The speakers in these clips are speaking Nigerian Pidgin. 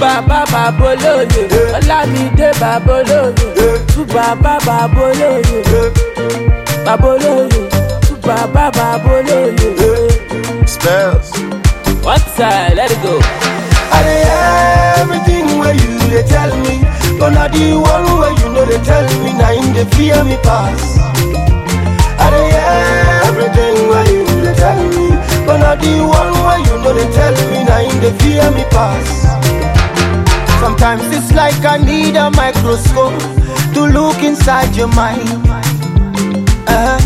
bàbá bàbá olóye ọlámídé bàbá olóye tú bàbá bàbá olóye bàbá olóye tú bàbá bàbá olóye. Spells. one time let it go. I dey hear everything where you dey tell me, but na the one where you know they tell me, na him dey fear me pass. I dey hear everything where you dey tell me, but na the one where you know they tell me, na him dey fear me pass. Sometimes it's like I need a microscope to look inside your mind. Uh-huh.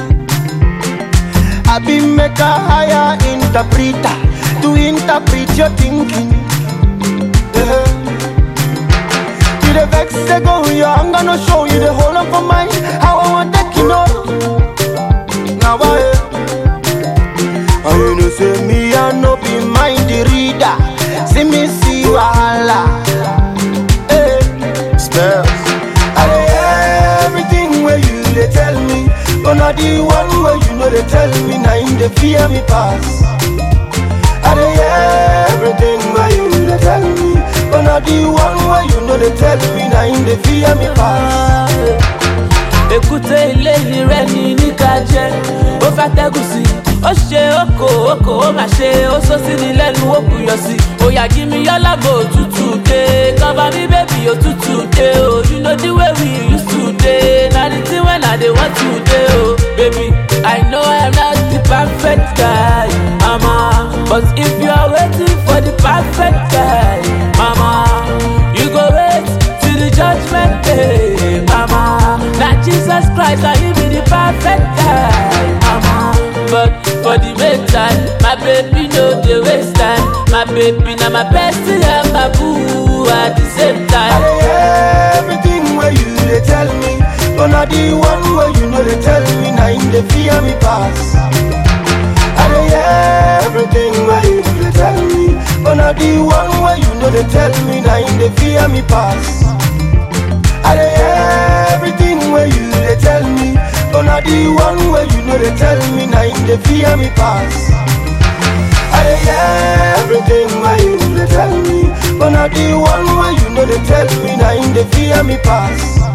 I be make a higher interpreter to interpret your thinking. Yeah. You the vex they go, yeah, I'm gonna show you the whole of my mind. How I want take you know. Now I and you know say me I no be mind the reader. See me see wahala. Hey. Spells. I dey hear everything where you dey tell me, but na the one where you know they tell me, na him dey fear me pass. I dey hear everything where you dey tell me, but na the one where you know they tell me, na him dey fear me pass. èkúté ilé rẹ ní níka jẹ ó fẹ́ tẹ́gùn sí ó ṣe oko oko ó mà ṣe ó sọ sí ni lẹ́nu ó buyọ̀ sí òyà jí mi yálàbò òtútù dé cover me baby òtútù dé o you know the way we used to dey na the thing when i dey want to dey o baby i know i am not the perfect guy mama but if you are waiting for the perfect guy mama you go wait till the judgment day mama na jesus christ na him be the perfect guy mama but for the meantime my baby no dey waste time my baby na my bestie and my boo at the same I time. dey hear everything where you dey tell me, but na the one where you know they tell me, na him dey fear me pass. I dey hear everything where you dey tell me, but na the one where you know they tell me, na him dey fear me pass. I dey hear everything where you dey tell me, but na the one where you know they tell me, na him dey fear me pass. I dey hear everything where you dey tell me, but na the one where you know they tell me, na him dey fear me pass.